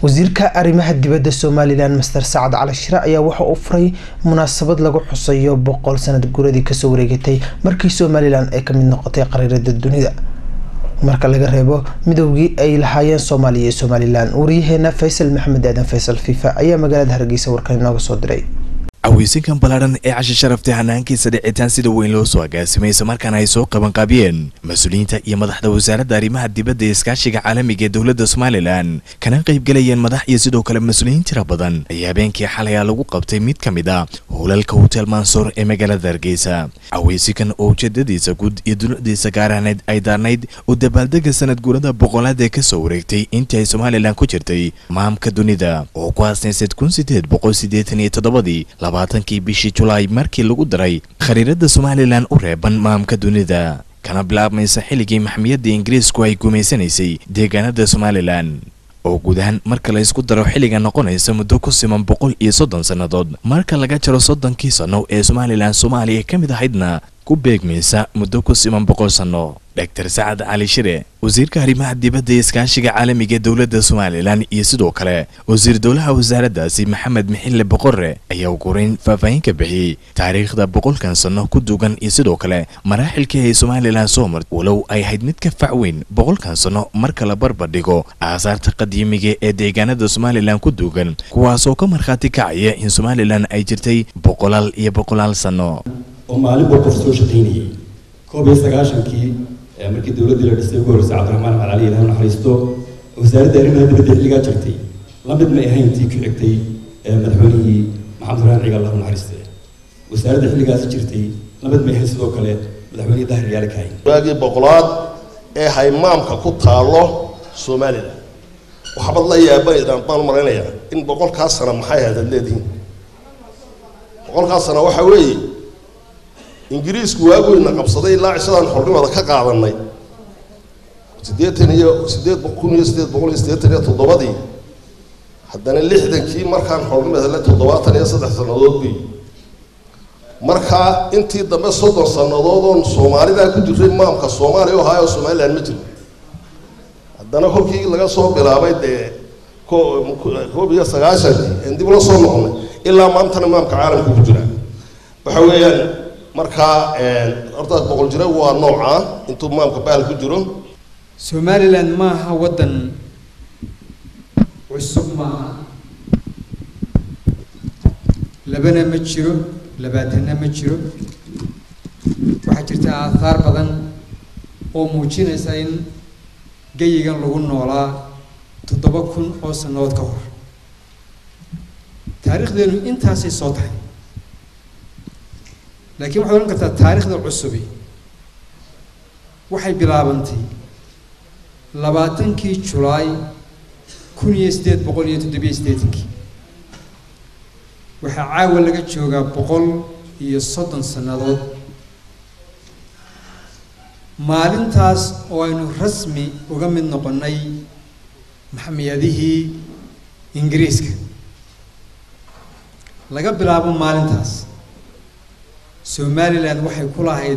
wasiirka arrimaha dibadda somalilan master sacad cali shire ayaa waxa uu furay munaasabad lagu xusayo boqol sanad guradii kasoo wareegatay markii somalilan ay kamid noqotay qariirada dunida marka laga reebo midoogii ay lahaayeen soomaaliya iyo somalilan wariyaheena faysal maxamed aadan faysal fifa ayaa magaalada hargeysa warkan inooga soo diray caweysinkan ballaadhan ee cashi sharaftay hanaankiisa dhicitaan sida weyn loo soo agaasimay islamarkaana ay soo qabanqaabiyeen mas-uuliyiinta iyo madaxda wasaaradda arrimaha dibadda ee iskaashiga caalamiga ee dowladda somalilan kana qaybgalayeen madax iyo sidoo kale mas-uuliyiin tira badan ayaa habeenkii xalaya lagu qabtay mid ka mid a howlalka hotel mansoor ee magaalada hargeysa caweysinkan oo ujeedadiisa guud iyo duladiisa gaaraaneed ay daarnayd oo dabaaldega sanad guurada boqolaad ee kasoo wareegtay intii ay somalilan ku jirtay maamka dunida oo ku aasnaysad kun sideed boqol sideetan iyo toddobadii labaatankii bishii julaay markii lagu daray khariirada somalilan u reeban maamka dunida kana bilaabmaysa xilligii maxmiyadda ingiriisku ay gumaysanaysay deegaanada somalilan oo guud ahaan marka la isku daro xilliga noqonaysa muddo ku siman boqol iyo soddon sannadood marka laga jaro soddonkii sanno ee somalilan soomaaliya ka mid ahaydna ku beegmaysa muddo ku siman boqol sanno doctor sacad cali shire wasiirka arrimaha dibadda ee iskaashiga caalamiga ee dowladda somalilan iyo sidoo kale wasiir dowlaha wasaaraddaasi maxamed mixille boqorre ayaa ugureyn faahfaahin ka bixiyey taariikhda boqolkan sanno ku duugan iyo sidoo kale maraaxilkii ay somalilan soo mart walow ay ahayd mid ka fac weyn boqolkan sanno marka la barbardhigo aasaarta qadiimiga ee deegaanada somalilan ku duugan kuwaasoo ka markhaati kacaya in somalilan ay jirtay boqolaal iyo boqolaal sanno oo maalin buu qof soo shaqaynayay koob iyo sagaashankii markii dowladdii la dhisay ugu horreysay cabdiraxmaan maxmed cali ilaah naxariisto wasaaradda arrimaha dibadda xilligaa jirtay la mid may ahayn tii ku xigtay madaxweynihii maxamed raan ciga allahu naxariiste wasaaradda xilligaasi jirtay la mid may ahayn sidoo kale madaxweynihii dahir yaale kahayn waagii boqolaad ee haymaamka ku taalo somalilan waxbaad la yaabanaydan baan u malaynayaa in boqolkaas sana maxay ahayd ad leedihiin boqolkaas sana waxaa weeye ingiriisku waageyna qabsaday ilaa cishadan xornimada ka qaadanay siddeetan iyo sideed kun iyo sideed boqol iyo siddeetan iyo toddobadii haddana lixdankii markaan xornimada le toddobaatan iyo saddex sannadood bay markaa intii dambe soddon sannadood oon soomaalidaa ku jiray maamka soomaaliya oo haayoo somalilan ma jiro haddana kolkii laga soo bilaabay dee koob iyo sagaashankii en dib la soo noqonay ilaa maantana maamka caalamka ku jira waxa weeyaan markaa horta boqol jira waa nooca intuu maamka bahal ku jiro somalilan maaha waddan cusub maaha labana ma jiro labaatanna ma jiro waxaa jirta aathaar badan oo muujinaysa in geyigan lagu noolaa toddoba kun oo sannadood ka hor taariikhdeenu intaasay soo tahay laakiin waxaad odhan kartaa taariikhda cusubi waxay bilaabantay labaatankii julaay kun iyo siddeed boqol iyo toddobiyo siddeetankii waxaa caawa laga joogaa boqol iyo soddon sannadood maalintaas oo aynu rasmi uga mid noqonnay maxmiyadihii ingiriiska laga bilaabo maalintaas somalilan waxay ku lahayd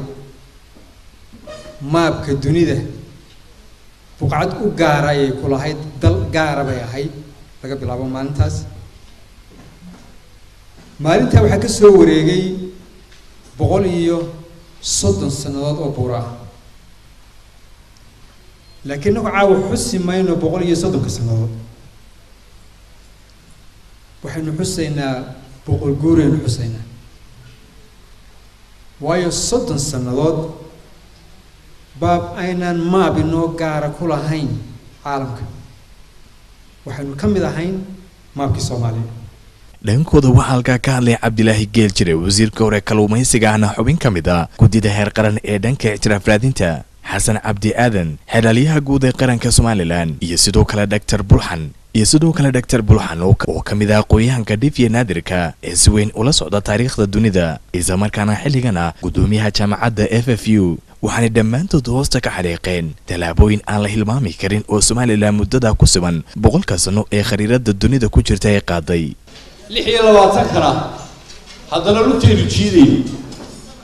maabka dunida buqcad u gaara ayay ku lahayd dal gaara bay ahayd laga bilaabo maalintaas maalintaa waxaa ka soo wareegay boqol iyo soddon sannadood oo buura ah laakiin nagu caawa xusi mayno boqol iyo soddonka sannadood waxaynu xusaynaa boqol guuraynu xusaynaa waayo soddon sannadood baab aynaan maab inoo gaara ku lahayn caalamka waxaynu ka mid ahayn maabkii soomaaliya dhankooda waxaa halkaa ka hadlay cabdilaahi geel jire wasiirka hore kalluumaysiga ahna xubin ka mid a guddida heer qaran ee dhanka ictiraaf raadinta xasan cabdi aadan xeelaalyaha guud ee qaranka somalilan iyo sidoo kale dhaktar bulxan iyo sidoo kale dhaktar bulxan oo ka mid ah aqoon-yahanka dhifya naadirka ee si weyn ula socda taariikhda dunida islamarkaana xilligan ah guddoomiyaha jaamacadda f f u waxaanay dhammaantood hoosta ka xadhiiqeen tallaabooyin aan la hilmaami karin oo somalilan muddada ku siban boqolka sanno ee khariirada dunida ku jirta ee qaaday lix iyo labaatankana haddana lugtaynu jiidayno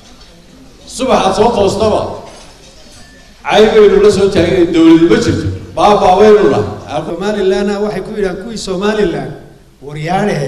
subaxaad soo toostaba caybaynu la soo taagana dowladu ma jirto baabaa waynu nahay somalilanna waxay ku yidhahaan kuwii somalilan waryaadhe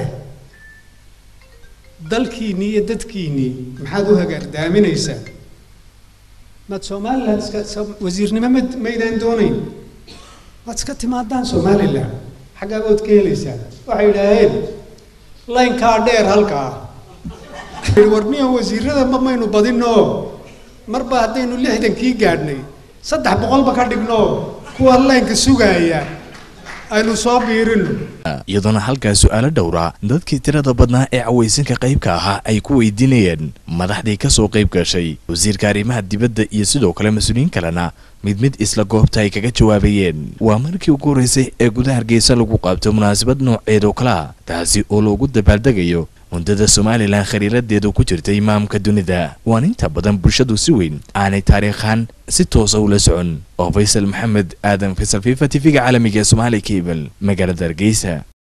dalkiinnii iyo dadkiinnii maxaad u hagaardaaminaysaa maad somalilan iska wasiirnimo ma maydaan doonayn maad iska timaadaan somalilan xaggaa ood ka helaysaan waxay yidhaaheen laynkaa dheer halkaa warniya wasiirada ma maynu badinoo marba haddaynu lixdankii gaadhnay saddex boqolba ka dhigno kuwa laynka sugaaya aynu soo biirino iyadoona halkaas su-aalo dhowra dadkii tirada badnaa ee cawaysanka qaybka ahaa ay ku weydiinayeen madaxdii kasoo qayb gashay wasiirka arrimaha dibadda iyo sidoo kale mas-uuliyiin kalena mid mid isla goobta ay kaga jawaabayeen waa markii ugu horreysay ee gudaha hargeysa lagu qaabto munaasabad nooceed oo kale ah taasi oo loogu dabaaldegayo mundada somalilan khariiradeedu ku jirtay imaamka dunida waan inta badan bulshadu si weyn aanay taariikhaan si toosa ula socon oo faysal maxamed aadan faysal fifa tv-ga caalamiga ee somaali cable magaalada hargeysa